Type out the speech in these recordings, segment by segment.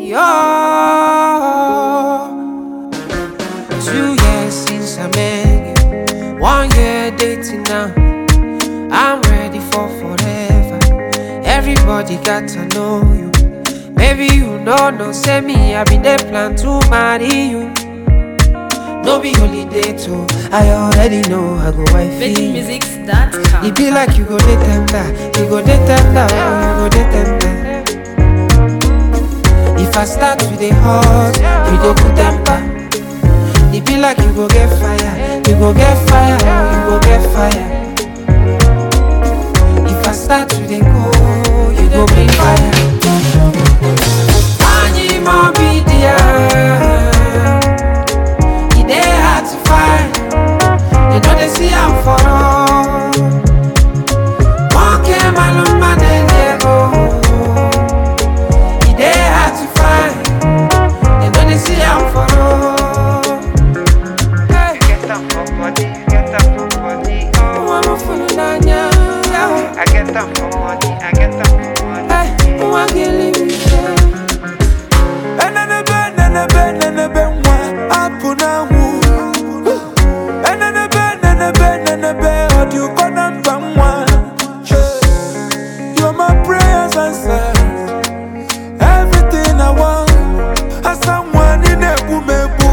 Oh, two years since I met you, one year dating now. I'm ready for forever. Everybody got to know you. Maybe you know, no, say me, I been there plan to marry you. No be holiday too. I already know I go wife you. VeggieMusics.com. It be like you go dey tender, you go dey tender, oh, you go dey tender. If I start with the hot, you go put temper. It be like you go get fire, you go get fire, oh, you go get fire. If I start with the cold, you go bring fire. Anyi mo be there. E dey hard to find. You know they see I'm for all. Monkey maluma Diego. E dey hard to find. You know they see I'm for all. Hey, Get up for body, get up for body, oh. I'm a fool nanya. I get up for money, I get up for money. Hey, I'm a killing me. Enenebe, nenebe, nenebe, nwa, apụ n'anwụ. Enenebe, nenebe, nenebe, ọ dị ụkọ na mba nwa. You're my prayers answered. Everything I want. Asa nwa, ị na-egbu m egbu.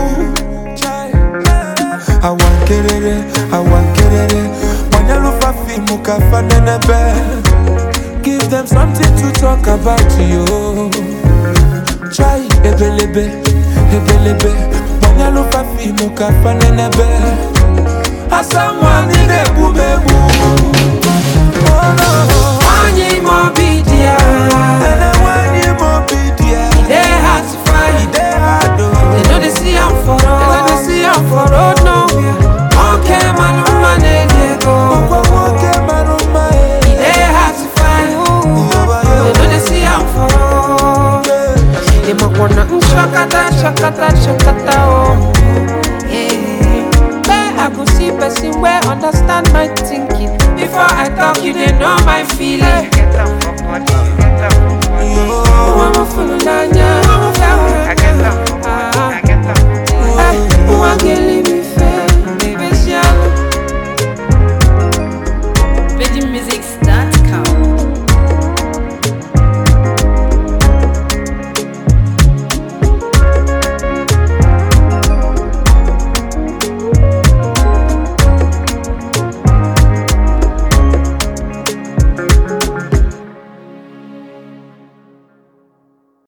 Awa nkerere, awa nkerere, gbanyelụfa fiimu ka fa nenebe. Give them something to talk about you. Try ebelebe, ebelebe Mwanyalufa fimu kafa nenebe Asa mwani nebu mebu Oh no Anyi mo be there. Ene wani mobidia E dey hard to find. Ide hado They know they see I'm for road. They know they see I'm for road nowhere. Monkey maluma Diego. Kwa woke maruma E dey hard to find. They know they see I'm for road. They might wanna mm, shakata, shakata, shakata, oh. Yeah. Where I go see person where understand my thinking. Before I talk, you they know my feeling. Get up for body, get up for body. Oh, I'm a fool, Nanya. I get up